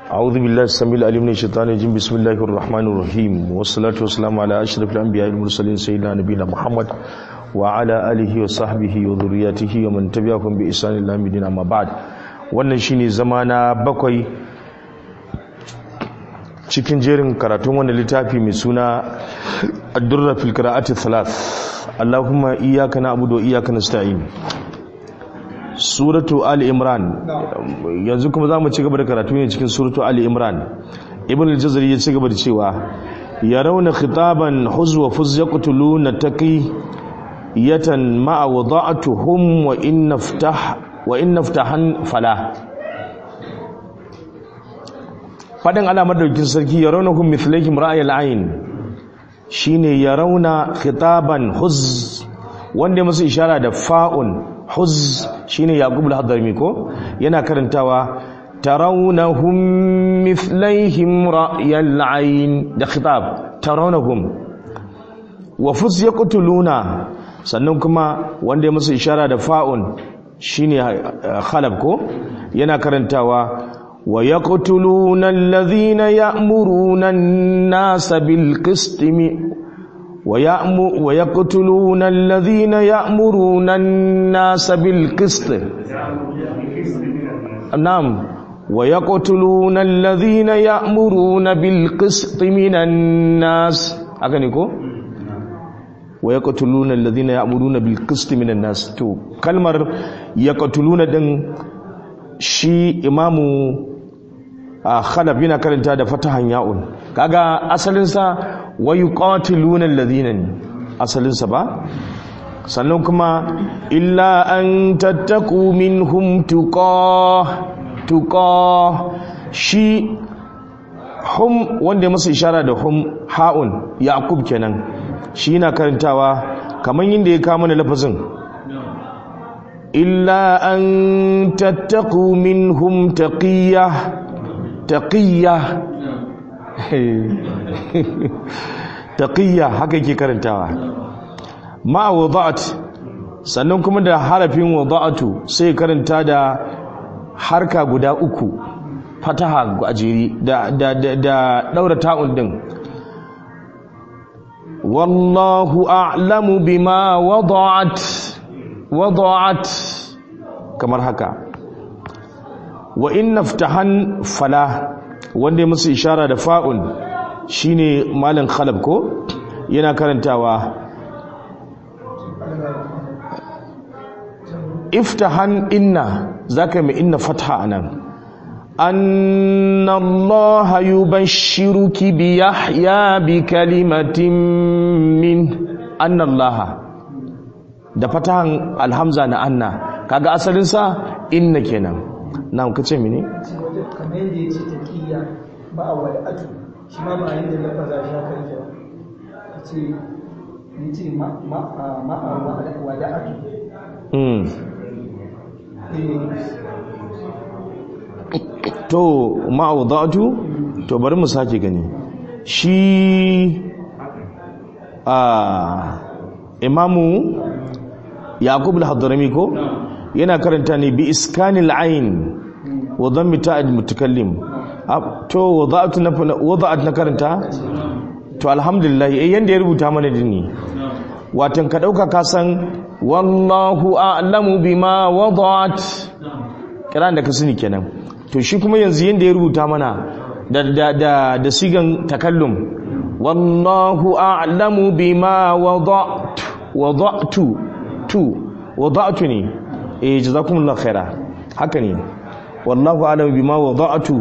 أعوذ بالله السميع العليم من الشيطان الرجيم بسم الله الرحمن الرحيم والصلاة والسلام على أشرف الأنبياء والمرسلين سيدنا نبينا محمد وعلى آله وصحبه وذريته ومن تبعهم بإحسان إلى يوم الدين أما بعد wannan shine zama na bakwai cikin jerin karatun wannan littafi mai suna ad-durra fil qira'ati thalath Allahumma iyyaka na'budu wa iyyaka nasta'in suratu ali imran yanzu kuma zamu ci gaba da karatu ne cikin suratu ali imran ibn al-jazari ya ci gaba da cewa yarawna khitaban huzwa fuz yaqtuluna taqi yatan ma'a wada'atuhum wa in naftah wa in naftahan fala fadin alamar daukin sarki yarawnahum mithlahum ra'ayil ayn shine yarawna khitaban huz wanda masu ishara da fa'un huz shine yaqub al-hadrami ko yana karantawa tarawnahum mithlaihim ra'yal ayn da khitab tarawnahum wa fuz yaqtuluna sannan kuma wanda ya musu ishara da fa'un shine khalab ko yana karantawa wa yaqtuluna alladhina ya'muruna an-nasa bil qisti ويقتلون الذين يأمرون الناس بالقسط نعم ويقتلون الذين يأمرون بالقسط من الناس أغنيكو ويقتلون الذين يأمرون بالقسط من الناس تو كلمة يقتلون دن شي إمامو khalab yana karanta da fatahan ya'un kaga asalinsa wa yuqatiluna alladhina asalinsa ba sannan kuma illa an tattaku minhum tuqa tuqa shi hum wanda ya masa ishara da hum ha'un yaqub kenan shi yana karantawa kamar yadda ya kama mana lafazin illa an tattaku minhum taqiyah taqiyya taqiyya haka yake karantawa ma wada'at sannan kuma da harafin wada'atu sai karanta da harka guda uku fataha ajiri da da da, da daura ta'un din wallahu a'lamu bima wada'at wada'at kamar haka wa in naftahan fala wanda ya musu ishara da fa'un shine malam khalab ko yana karantawa iftahan inna zaka mai inna fatha anan anna allaha yubashshiruki bi yahya bi kalimatin min anna allaha da fatahan alhamza na anna kaga asalin sa inna kenan na ka ce mini? kamar yadda ya ce taƙiyya ba a wada'atu shi ma ba yadda lafaza shi haka yake ba ka ce ni ce ma'a wada'atu to ma'a wada'atu to bari mu sake gani shi a imamu yaqub al-hadrami ko yana karanta ne bi iskanil ayn wa dhammi ta'id mutakallim to wada'at na wada'at na karanta to alhamdulillah eh yanda ya rubuta mana dini watan ka dauka ka san wallahu a'lamu bima wada'at kiran da ka sani kenan to shi kuma yanzu yanda ya rubuta mana da da da, da sigan takallum wallahu a'lamu bima wada'tu wada'tu tu wada'tu ne eh jazakumullahu khaira haka ne wallahu alam bima wada'tu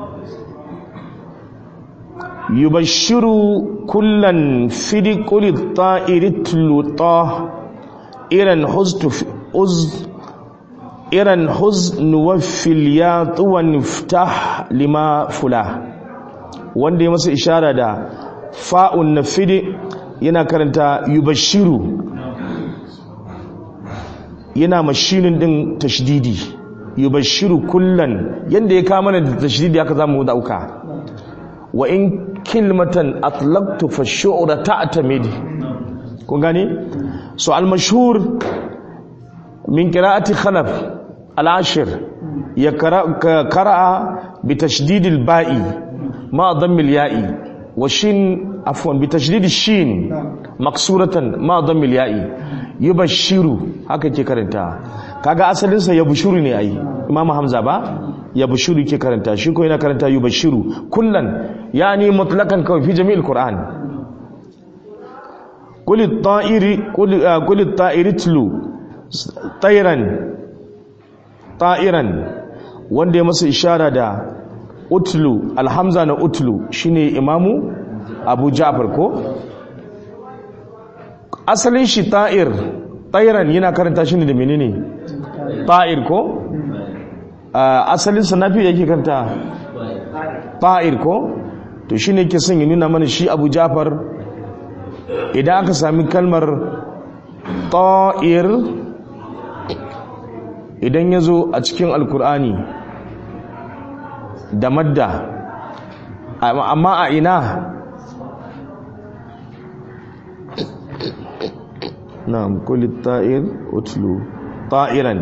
yubashshiru kullan fi quli ta'irit luta iran huztu uz iran huzn wafil ya tuwan iftah lima fula wanda ya masa ishara da fa'un na fidi yana karanta yubashshiru yana mashinin din tashdidi yubashiru kullan yanda ya kama da tashdidi haka zamu dauka wa in kilmatan atlaqtu fa shu'ra ta'tamid kun gani so al mashhur min qira'ati khalaf al-ashir ya qara'a bi tashdidil ba'i ma dhammil ya'i wa shin afwan bi tashdidil shin maksuratan ma dhammil ya'i yubashiru haka ke karanta kaga asalin sa yabshuru ne ai imamu hamza ba yabshuru ke karanta shi ko yana karanta yubashiru kullan yani mutlaqan kawai fi jami'il qur'an qul at-ta'iri qul qul at-ta'iri tlu tayran ta'iran wanda ya masa ishara da utlu alhamza na utlu shine imamu abu ja'far ko asalin shi ta'ir ta'iran yana karanta shi ne da menene ta'ir ko asalin sa nafi yake karanta ta'ir ko to shine yake son ya nuna mana shi abu ja'far idan aka sami kalmar ta'ir idan ya zo a cikin alkur'ani da madda amma a ina na kulit ta'ir utlu ta'iran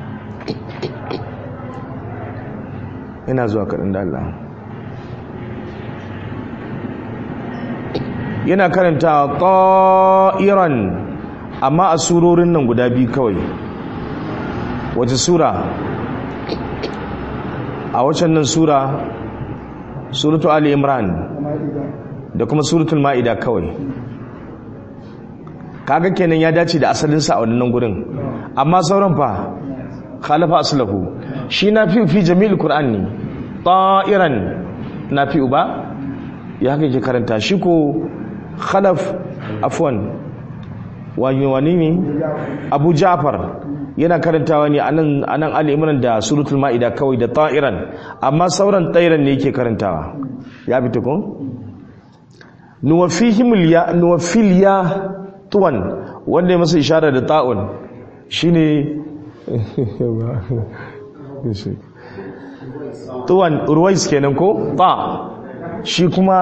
ina zuwa kaɗan da Allah yana karanta ta'iran amma a surorin nan guda biyu kawai wace sura a wacan nan sura suratu ali imran da kuma suratul ma'ida kawai kaga kenan ya dace da asalinsa a wannan gurin amma sauran fa khalafa aslahu shi na fi fi jami'il qur'an ne ta'iran na fi uba ya haka ke karanta shi ko khalaf afwan wani wani ne abu ja'far yana karantawa ne anan anan al-imran da suratul maida kawai da ta'iran amma sauran ta'iran ne yake karantawa ya fita ko nuwafihim ya nuwafil ya tuwan wanda ya masa ishara da ta'un shine tuwan ruwais kenan ko ta shi kuma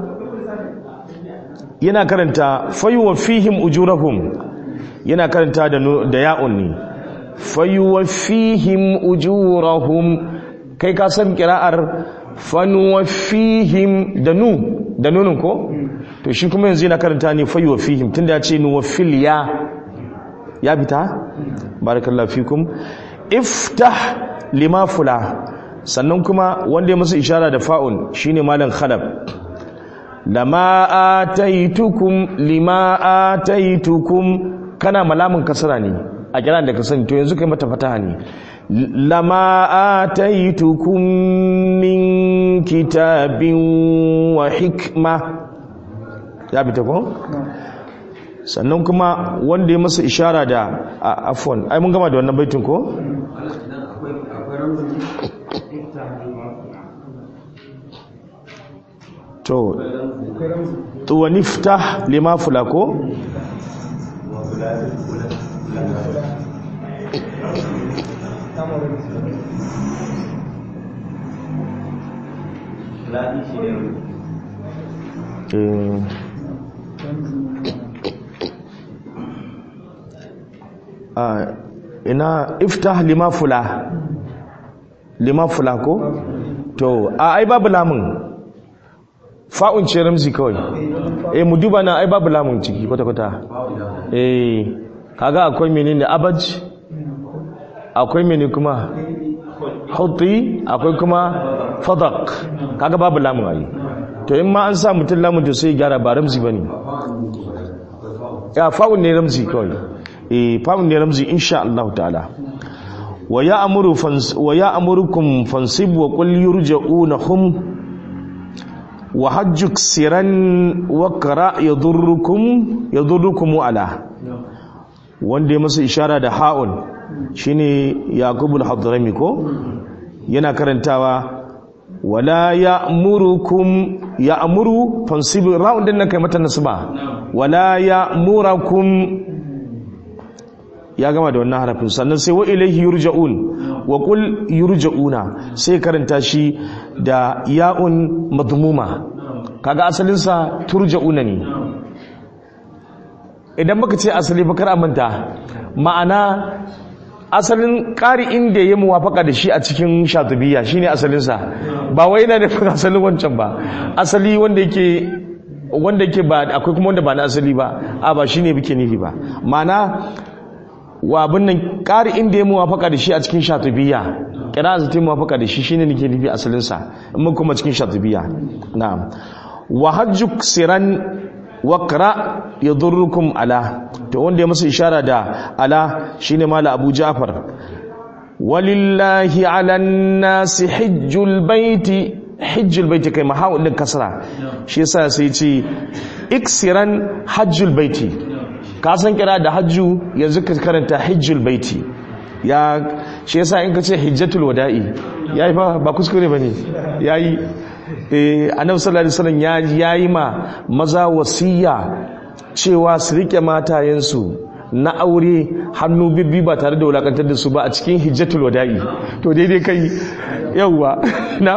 yana karanta fayuwafihim ujurahum yana karanta da ya'un ne fayuwafihim ujurahum kai ka san kira'ar fanuwafihim da nu da nunin ko to shi kuma yanzu yana karanta ne fayuwafihim tunda ya ce nuwafil ya ya bita barakallahu fikum iftah lima fula sannan kuma wanda ya masa ishara da fa'un shine malam khalab lama ataitukum lima ataitukum kana malamin kasara ne a kiran da ka sani to yanzu kai mata fataha ne lama ataitukum min kitabin wa hikma ya bi ta ko sannan kuma wanda ya masa ishara da afwan ai mun gama da wannan baitin ko to to wa niftah lima fulako ina iftah lima fula lima fula ko to a ai babu lamun fa'un ce ramzi kawai eh mu duba na ai babu lamun ciki kwata-kwata eh kaga akwai menene abaj akwai menene kuma hutti akwai kuma fadak kaga babu lamun ai to in ma an sa mutum lamun to sai gyara ba ramzi bane ya fa'un ne ramzi kawai eh fa'un ne ramzi insha Allah ta'ala wa ya'muru fans wa ya'murukum fansib wa qul yurja'unahum wa hajjuk siran wakara ya durrukum ala wanda ya masa ishara da ha'un shine yaqubul hadrami ko yana karantawa wala ya'murukum ya'muru fansib ra'un din nan kai mata nasba wala ya'murakum ya gama da wannan harafin sannan sai wa ilaihi yurja'un wa qul yurja'una sai karanta shi da ya'un madmuma kaga asalin sa turja'una ne idan baka ce asali bakar amanta ma'ana asalin ƙari inda ya muwafaka da shi a cikin shatubiya shine asalinsa ba wai yana nufin asalin wancan ba asali wanda yake wanda yake ba akwai kuma wanda ba na asali ba a ba shine muke nufi ba ma'ana wa abin nan ƙari inda ya muwafaka da shi a cikin shatubiya kira za ta yi muwafaka da shi shine nake nufi asalinsa in mun kuma cikin shatubiya na'am wa hajjuk siran wakra ya durrukum ala to wanda ya masa ishara da ala shine mala abu jafar walillahi ala nasi hijjul baiti hijjul baiti kai mahawun din kasra shi yasa sai ce iksiran hajjul baiti ka san kira da hajju yanzu ka karanta hijjul baiti ya shi yasa in ka ce hijjatul wada'i yayi fa ba kuskure bane yayi eh annabi sallallahu alaihi wasallam ya yayi ma maza wasiya cewa su rike matayensu na aure hannu bibbi ba tare da wulakantar da su ba a cikin hijjatul wada'i to daidai kai yawwa na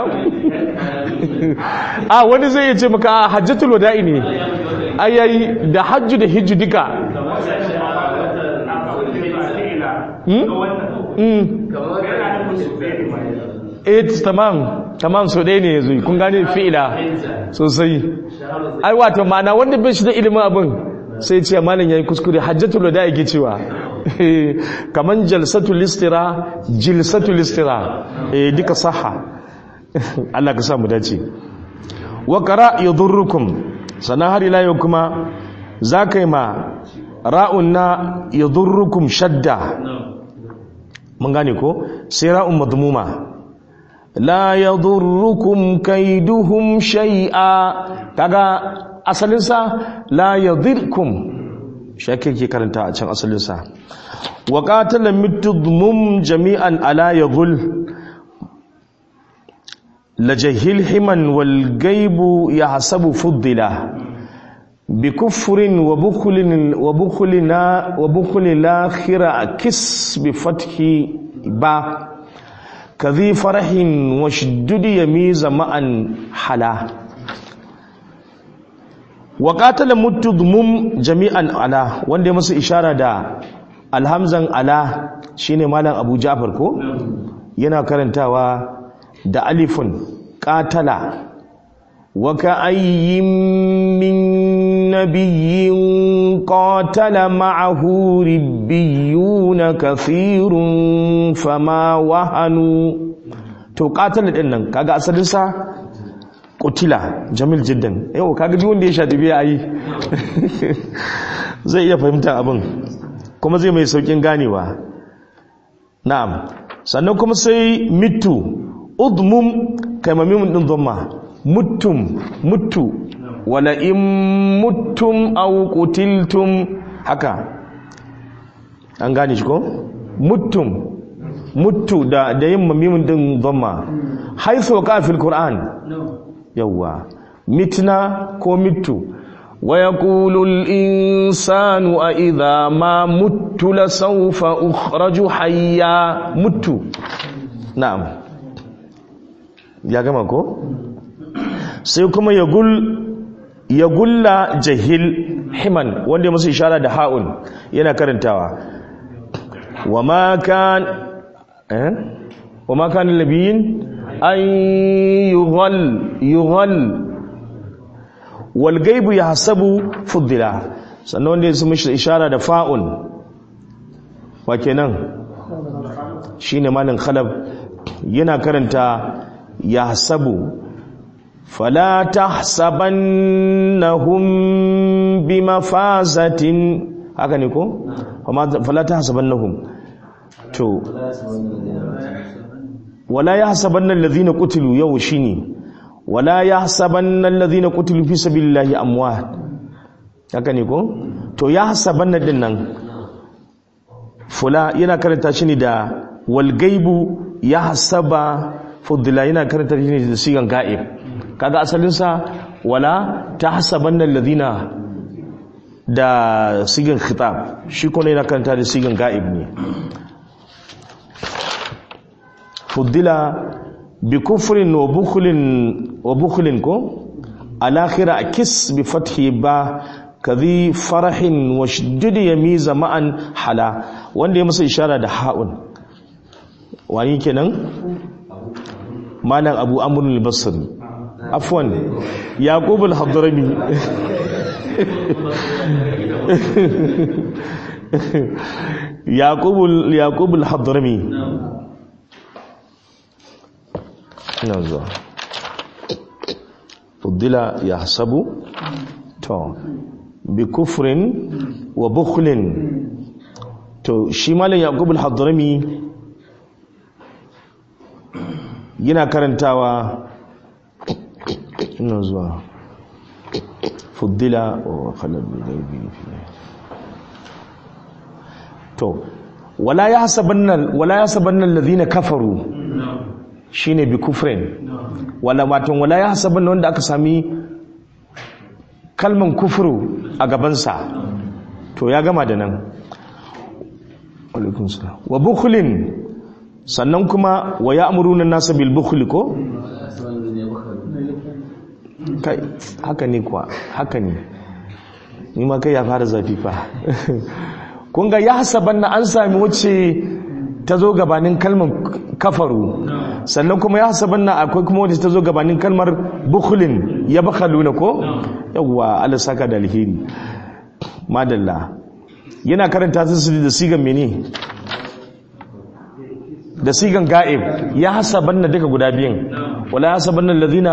a wani zai ce maka hajjatul wada'i ne ayayi da hajju da hijju duka eh tamam tamam so ɗaya ne ya zuyi kun gane fi'ila sosai ai wato ma'ana wanda bai shi da ilimin abin sai ce malam yayi kuskure hajjatul wada yake cewa kaman jalsatul istira jilsatul istira eh duka saha Allah ka sa mu dace wa qara yadurrukum sanan har ila yau kuma zakai ma ra'un na yadurrukum shadda mun gane ko sai ra'un madmuma la yadurrukum kaiduhum shay'a kaga asalin sa la yadirkum shake ke karanta a can asalin sa wa qatala mitudmum jami'an ala yaghul lajahil himan wal gaibu yahsabu fuddila بكفر وبخل وبخلنا وبخل الاخر كس بفتح با كذي فرح وشدد يميز معا حلا وقاتل متضمم جميعا على wanda masa ishara da alhamzan ala shine malam Abu Ja'far ko yana karantawa da alifun qatala وكأي من نبي قاتل معه ربيون كثير فما وهنوا to qatala din nan kaga asalin sa qutila jamil jiddan yau kaga duk wanda ya shaɗi biya ayi zai iya fahimta abin kuma zai mai saukin ganewa na'am sannan kuma sai mitu udmum kaimamimun din dhamma muttum muttu wala in muttum aw qutiltum haka an gane shi ko muttum muttu da da yin mamimin din dhamma haythu ka fil qur'an yawa mitna ko mittu wa yaqulu al insanu a idha ma muttu la sawfa ukhraju hayya muttu na'am ya gama ko sai kuma ya gulla jahil himan wanda masu ishara da ha'un yana karantawa wa ma kan eh wa ma kan labiyin an yughal yughal wal gaibu yahsabu fuddila sannan wanda su mishi ishara da fa'un wa kenan shine malin khalab yana karanta yahsabu فلا تحسبنهم بمفازة haka ne ko fala tahsabannahum to wala yahsabanna alladhina qutilu yau shine wala yahsabanna alladhina qutilu fi sabilillahi amwat haka ne ko to yahsabanna din nan fula yana karanta shi ne da wal gaibu yahsaba fudila yana karanta shi ne da sigan ga'ib kaga asalinsa wala ta hasaban nan ladina da sigin khitab shi kuma yana karanta da sigin ga'ib ne fuddila bi kufrin wa bukhlin wa bukhlin ko alakhira kis bi fathi ba kadhi farahin wa shiddid yamiza ma'an hala wanda ya masa ishara da ha'un wani kenan malam abu amrul al-basri afwan yaqub al-hadrami yaqub yaqub al-hadrami ina zuwa fuddila yahsabu to bi kufrin wa bukhlin to shi malam yaqub al-hadrami yana karantawa ina zuwa fuddila wa khalal ghaibi to wala yahsabanna wala yahsabanna alladhina kafaru shine bi kufrin wala matan wala yahsabanna wanda aka sami kalman kufru a gabansa to ya gama da nan wa bukhlin sannan kuma wa ya'muruna nasa bil bukhli ko kai haka ne kuwa haka ne ni ma kai ya fara zafi fa kun ga ya hasaban na an sami wacce ta zo gabanin kalmar kafaru sannan kuma ya hasaban na akwai kuma wacce ta zo gabanin kalmar bukhlin ya bakhaluna ko yawwa Allah saka da alheri madalla yana karanta su da sigan mene da sigan ga'ib ya hasaban na duka guda biyan wala hasaban na lazina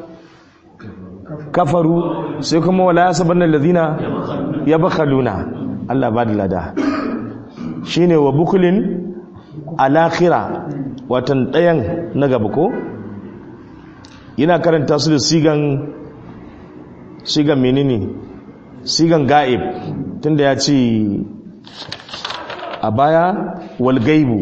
kafaru sai kuma wala hasaban na lazina ya bakhaluna Allah ba da lada shine wa bukulin alakhira watan ɗayan na gaba ko yana karanta su da sigan sigan menene sigan ga'ib tunda ya ce a baya wal gaibu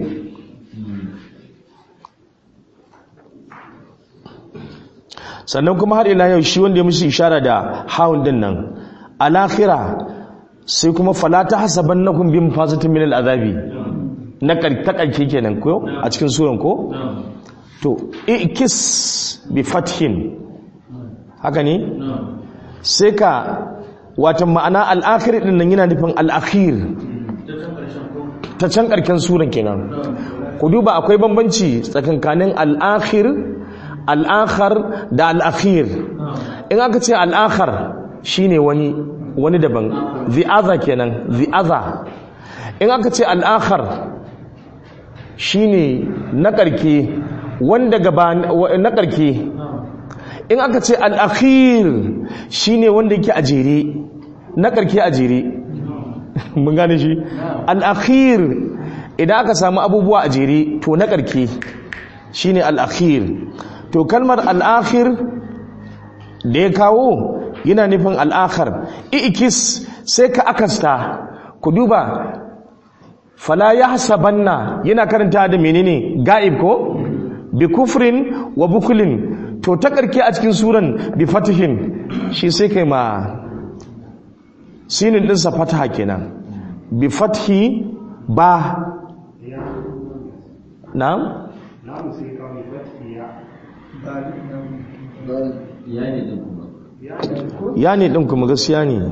sannan kuma har ila yau shi wanda ya musu ishara da hawan din nan alakhira sai kuma fala ta hasabannakum bi mafazatin min al'azabi na ta karke kenan ko a cikin suran ko to ikis bi fathin haka ne sai ka watan ma'ana al'akhir din nan yana nufin al'akhir ta can karken suran kenan ku duba akwai bambanci tsakankanin al'akhir al'akhar da al'akhir in aka ce al'akhar shine wani wani daban the other kenan the other in aka ce al'akhar shine na karke wanda gaba na karke in aka ce al'akhir shine wanda yake a jere na karke a jere mun gane shi al'akhir idan aka samu abubuwa a jere to na karke shine al'akhir to kalmar al'akhir da ya kawo yana nufin al'akhar ikis sai ka akasta ku duba fala ya hasabanna yana karanta da menene ga'ib ko bi kufrin wa bukulin to ta karke a cikin suran bi fatihin shi sai kai ma sinin ɗinsa fataha kenan bi fathi ba na'am ya ne ɗin kuma gaskiya ne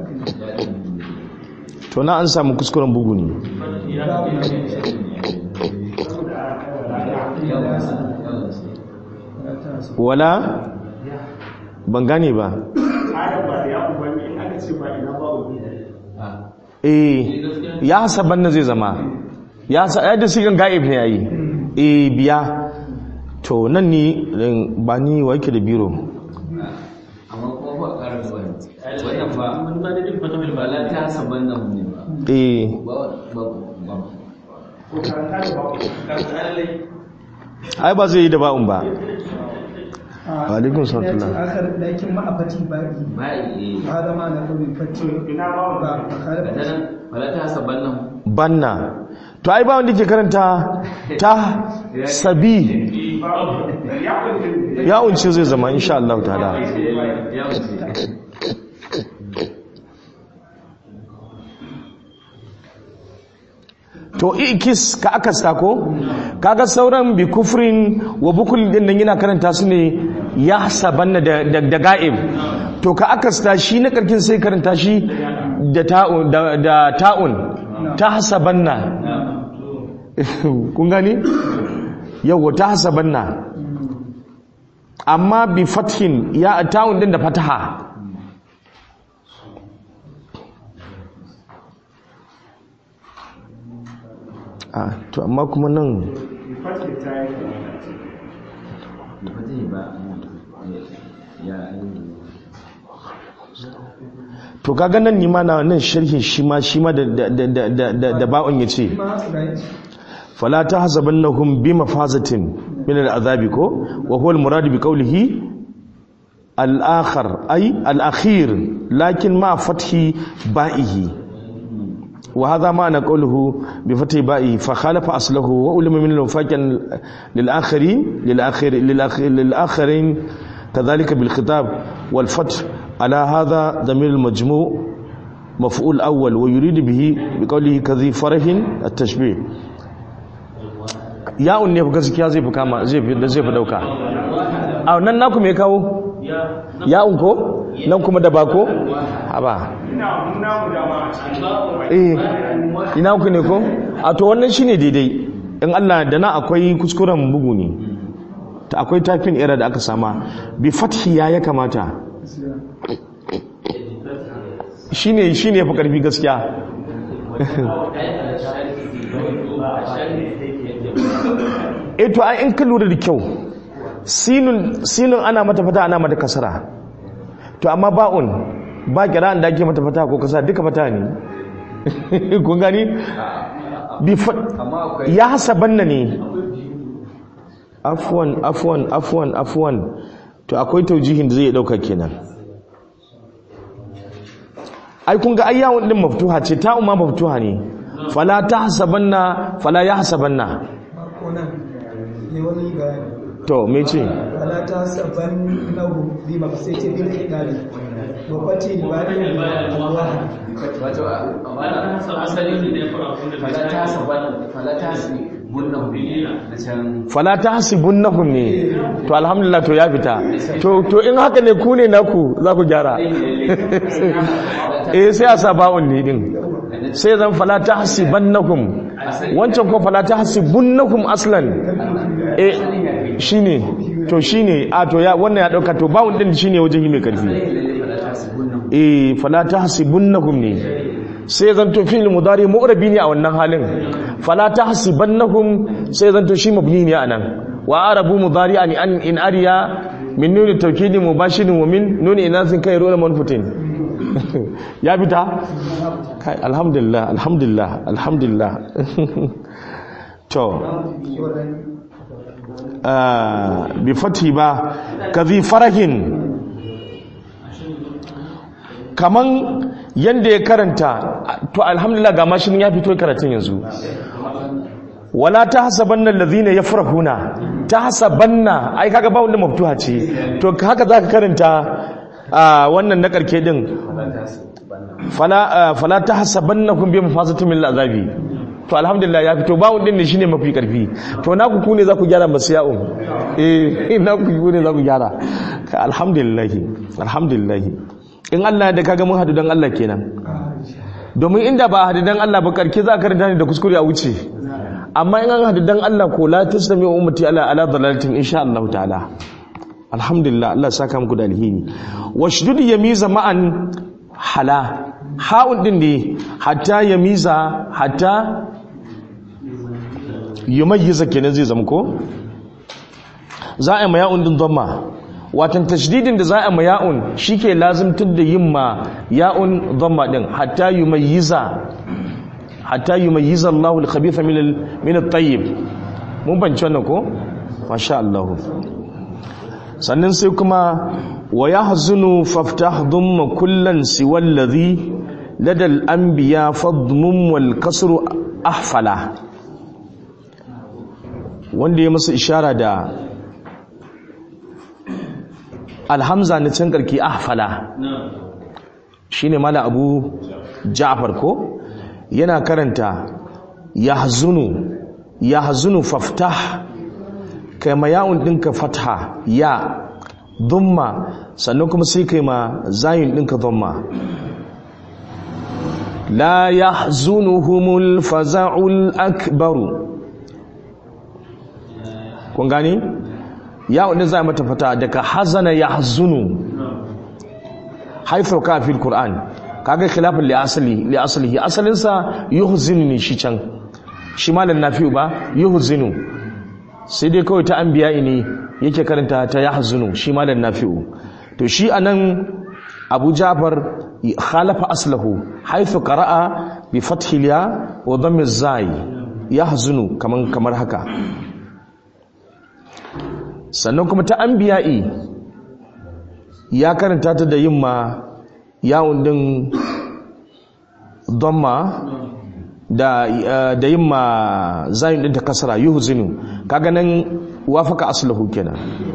to na an samu kuskuren bugu ne wala ban gane ba eh ya hasaban na zai zama ya da sigan ga'ib ne yayi eh biya to nan ni ba ni wa yake da biro amma kuma ba ƙarar da wani wannan ba mun ba da jin fata ba la ta saban nan ne ba eh ba ba ba ai ba zai yi da ba'un ba alaikun salatullah akar lakin ma'afati ba'i ba eh ba da ma na kawai fati ba ba kare da nan wala ta saban nan banna to ai ba wanda ke karanta ta sabi ya unce zai zama insha Allah ta'ala ya wuce to ikis ka akasta ko kaga sauran bi kufrin wa bukul din nan yana karanta su ne ya sabanna da da, da ga'ib to ka akasta shi na karkin sai karanta shi da ta'un da, da ta'un ta hasabanna kun gani yawwa ta hasabanna amma bi fathin ya ta'un din da fataha a to amma kuma nan fatin ta yi kamata ce ba zai ba ya to kaga nan ni ma na nan sharhin shi ma shi ma da da da da da, da ba'un yace ma ga yi fala tahzabannahum bi mafazatin min al'azabi ko wa huwa al-murad bi qawlihi al-akhar ay al-akhir lakin ma fathi ba'ihi وهذا معنى قوله بفتح بائه فخالف أصله وأولم من المفاجأ للآخرين للآخر للآخر للآخرين كذلك بالخطاب والفتح على هذا ضمير المجموع مفعول أول ويريد به بقوله كذي فرح التشبيه يا أني gaskiya zai fi kama zai fi zai fi dauka a nan naku me kawo ya unko nan kuma da bako haba ina muna mu dama a cikin eh ina ku ne ko a to wannan shine daidai in Allah da na akwai kuskuren bugu ne ta akwai typing error da aka sama bi fathi ya ya kamata shine shine fi karfi gaskiya eh to ai in ka lura da kyau sinun sinun ana mata fata ana mata kasara to amma ba'un ba kira'an da ake mata fata ko kasa duka fata ne kun gani bi amma akwai ya hasabanna ne afwan afwan afwan afwan to akwai taujihin da zai dauka kenan ai kun ga ayyawun din maftuha ce ta umma maftuha ne fala tahsabanna fala yahsabanna ba ko nan ne wani bayani to me ce wala ta saban nahu bi ma sai ce bil kitabi wa fati ba ne Allah wato amma asali ne da fara fala ta saban fala ta si bunna na can fala tahsibunnahum ne to alhamdulillah to ya fita to to in haka ne ku ne naku za ku gyara eh sai a sa ba'un ne din sai zan fala tahsibannakum wancan ko fala tahsibunnahum aslan eh shine to shine a to ya wannan ya dauka to ba'un din shine wajen yi mai karfi eh fala tahsibunnahum ne sai zan to fi'il mudari mu'rabi ne a wannan halin fala tahsibannahum sai zan to shi mabni ne anan wa arabu mudari'an an in ariya min nuni tawkidi mubashirin wa min nuni inasin kai rola manfutin ya fita kai alhamdulillah alhamdulillah alhamdulillah to ah, bi fati ba kazi farahin kaman yanda ya karanta to alhamdulillah ga mashin ya fito karatun yanzu wala tahsabanna alladhina yafrahuna tahsabanna ai kaga ba wanda maftuha ce to haka zaka karanta a wannan na karke din fala ah, fala tahsabannakum bi mafazatin min al'azabi to alhamdulillah ya fito ba wanda ne shine mafi karfi to naku ku ne za ku gyara masu ya'un eh naku ku ne za ku gyara Ka alhamdulillah alhamdulillah in Allah da kaga mun hadu dan Allah kenan domin inda ba hadu dan Allah ba karke za ka karanta ne da kuskure a wuce amma in an hadu dan Allah ko la tasmi ummati ala ala dalalatin insha Allah ta'ala alhamdulillah Allah saka muku da alheri washdud yamiza ma'an hala ha'un din ne hatta yamiza hatta yumayyiza kenan zai zama ko za a yi ma ya'un din dhamma watan tashdidin da za a ma ya'un shike lazimtar da yin ma ya'un dhamma din hatta yumayyiza hatta yumayyiza Allahu al-khabitha min al min at-tayyib mun banci wannan ko masha Allah sannan sai kuma wa yahzunu faftah dhamma kullan siwa alladhi lada al-anbiya fadmum wal kasru ahfala wanda ya masa ishara da alhamza na can karki ahfala shine mala abu ja'far ko yana karanta yahzunu yahzunu faftah kai ma ya'un dinka fatha ya dumma sannan kuma sai kai ma zayin dinka dumma la yahzunuhumul faza'ul akbaru kun gane ya wanda za a mata fata daga hazana ya hazunu haifar ka fil qur'an kaga khilafin li asali li asalihi asalinsa yuhzinu ne shi can shi malam nafi'u ba yuhzinu sai dai kawai ta anbiya ne yake karanta ta yahzunu shi malam nafi'u to shi anan abu jafar khalafa aslahu haythu qara'a bi fathi ya wa dhammi zai yahzunu kaman kamar haka sannan kuma ta anbiya'i ya karanta ta da yimma yawon din dhamma da da yimma zayin din ta kasara yuhzinu kaga nan wafaka aslahu kenan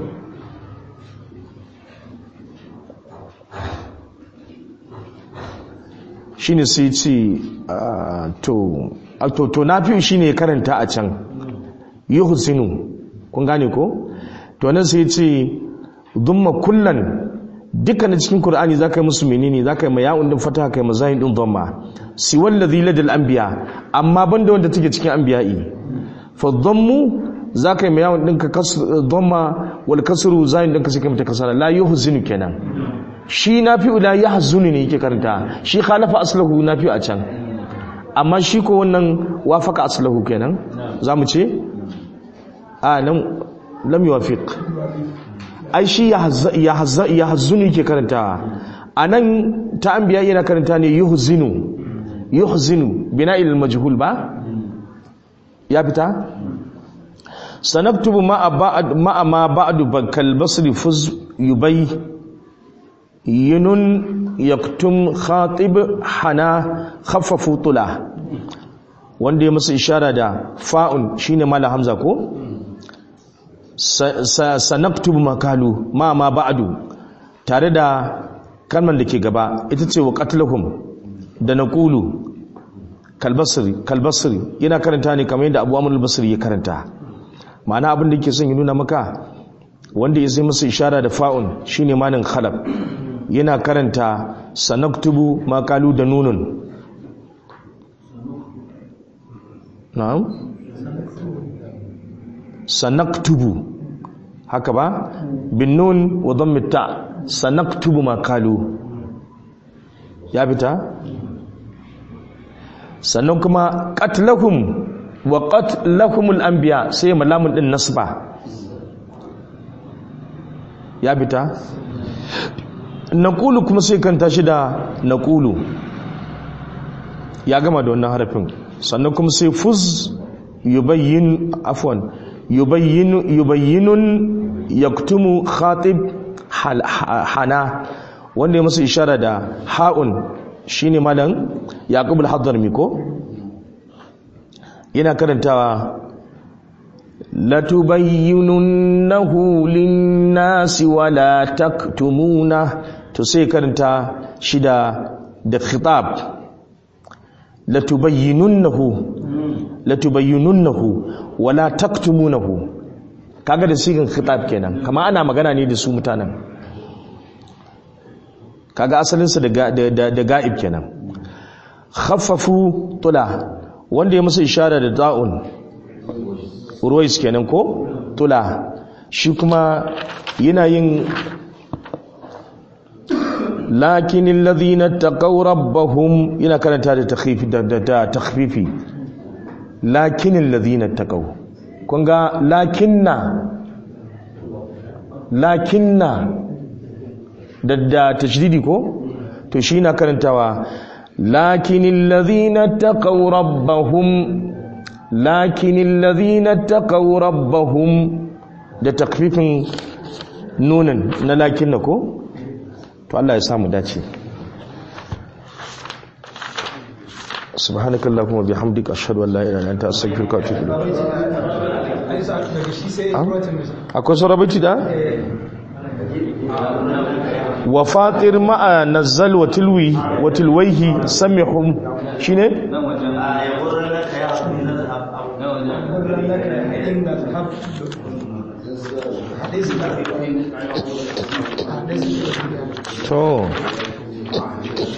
shine sai ce to to to nafi shine karanta a can yuhsinu kun gane ko to nan sai ce dhumma kullan dukkanin cikin qur'ani zaka yi musu menene zaka yi ma ya'un din fataha kai mazahin din dhamma si wallazi ladal anbiya amma banda wanda take cikin anbiya'i fa dhammu zaka yi ma ya'un din ka kasr dhamma wal kasru zahin din ka sai kai mata kasara la yuhsinu kenan shi nafi'u la yahzunu ne yake karanta shi khalafa aslahu nafi'u a can amma shi ko wannan wafaka aslahu kenan zamu ce a lam lam yuwafiq ai shi yahzunu yake karanta anan ta anbiya yana karanta ne yuhzinu yuhzinu bina'il al-majhul ba ya fita sanaktubu ma'a ba'd ma'a ma ba'du bakal basri fuz yubay yinun yaktum khatib hana khaffafu tula wanda ya masa ishara da fa'un shine mala hamza ko sanaktubu makalu ma ma ba'du tare da kalman da ke gaba ita ce wa qatlahum da naqulu kalbasri kalbasri yana karanta ne kamar yadda Abu Amr al-Basri ya karanta ma'ana abin da yake son ya nuna maka wanda ya sai masa ishara da fa'un shine manin khalaf yana karanta sanaktubu makalu da nunun na'am sanaktubu haka ba bin nun wa dhammi ta sanaktubu makalu ya fita sannan kuma qatlahum wa qatlahumul anbiya sai malamun din nasba ya fita naqulu kuma sai kanta shi da naqulu ya gama da wannan harafin sannan kuma sai fuz yubayyin afwan yubayyinu yubayyinun yaktumu khatib hana wanda ya masa ishara da ha'un shine malam yaqub al-hadrami ko yana karantawa latubayyinunnahu lin-nasi wa la taktumuna to sai karanta shida da khitab latubayyinunnahu latubayyinunnahu wa la taktumunahu kaga da sigin khitab kenan kama ana magana ne da su mutanen kaga asalinsa da da ga'ib kenan khaffafu tula wanda ya musu ishara da ta'un ruwais kenan ko tula shi kuma yana yin lakin alladhina taqaw rabbahum yana karanta da takhfifi da takhfifi lakin alladhina taqaw kun ga lakinna lakinna da da tashdidi ko to shi na karantawa lakin alladhina taqaw rabbahum lakin alladhina taqaw rabbahum da takfifin nunin na lakinna ko to Allah ya samu dace subhanaka allahumma bihamdika ashhadu an la ilaha illa anta astaghfiruka wa atubu ilayk akwai sarabaci da wa fatir ma'a nazzal wa tilwi wa tilwaihi samihum shine to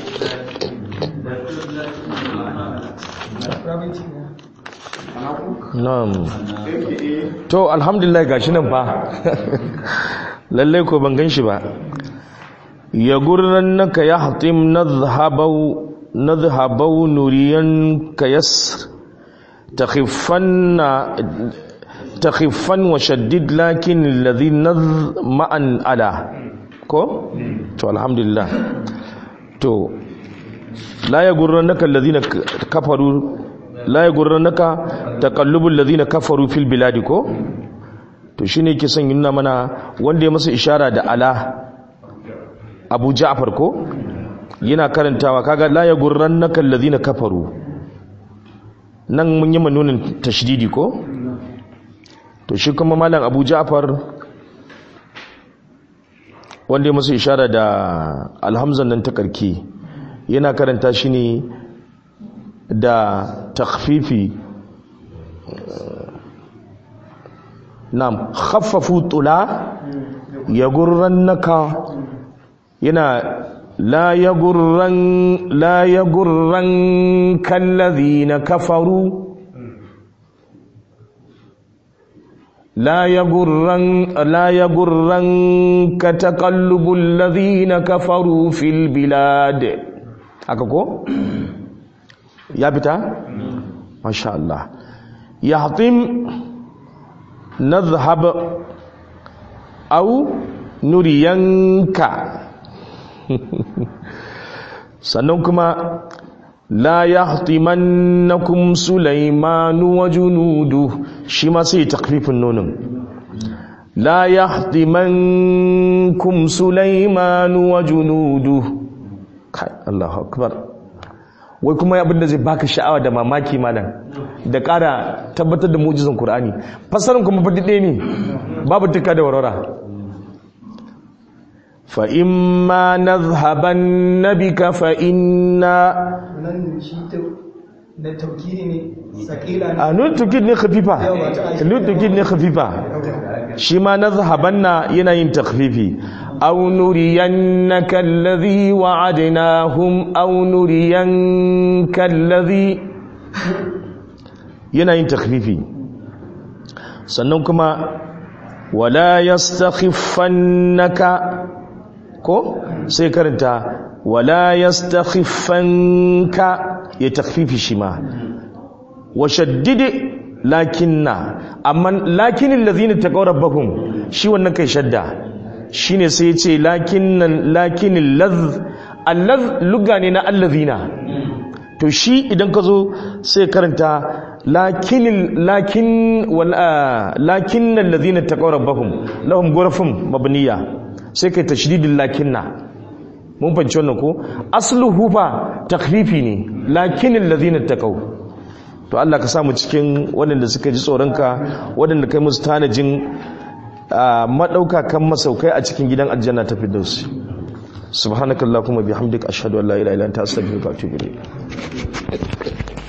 Rabbit. na'am to alhamdulillah gashi nan fa lalle ko ban gan shi ba ya gurrannaka ya hatim nadhhabau nadhhabau nuriyan kayas takhifanna takhifan wa shaddid lakin alladhi nadh ma'an ala ko to alhamdulillah to la yagurrannaka alladhina kafaru la yagurrannaka taqallubul ladhina kafaru fil biladi ko to shine yake son yunna mana wanda ya masa ishara da ala Abu Ja'far ko yana karantawa kaga la yagurrannaka alladhina kafaru nan mun yi manunin tashdidi ko to shi kuma malam Abu Ja'far wanda ya masa ishara da alhamzan nan ta karki yana karanta shi ne da takfifi nam khaffafu tula ya gurran naka yana la ya gurran la ya gurran kallazi na kafaru لا يغرن لا يغرنك تقلب الذين كفروا في البلاد haka ko ya fita masha Allah yahtim nadhhab aw nuriyanka sannan kuma la yahtimannakum sulaymanu wa junudu shi ma sai takfifin nonin la yahtimankum sulaymanu wa junudu kai Allahu akbar wai kuma abin da zai baka sha'awa da mamaki malam da ƙara tabbatar da mu'jizan Qur'ani fasarin kuma fadi ɗaya ne babu tuka da warwara fa imma nadhhabanna bika fa inna nan shi ta na taukiri ne sakila ne a nun tukid ne khafifa nun tukid ne khafifa shi ma nadhhabanna yana yin takhfifi aw nuriyannaka alladhi wa'adnahum aw nuriyanka alladhi yana yin takhfifi sannan kuma wala yastakhiffannaka ko sai karanta wala yastakhifanka ya takfifi shi ma wa shaddid lakinna amma lakinin lazina taqaw rabbahum shi wannan kai shadda shine sai yace lakinnan lakinin laz allaz lugga ne na allazina to shi idan ka zo sai karanta lakinin lakin wal lakinnal lazina taqaw rabbahum lahum ghurafun mabniya sai kai tashdidin lakinna mun fahimci wannan ko asluhu fa takfifi ne lakinin lazina taqaw to Allah ka samu cikin waɗanda suka ji tsoronka waɗanda kai musu tanajin madauka kan masaukai a cikin gidan aljanna ta firdaus subhanakallahumma bihamdika ashhadu an la ilaha illa anta astaghfiruka wa atubu ilayk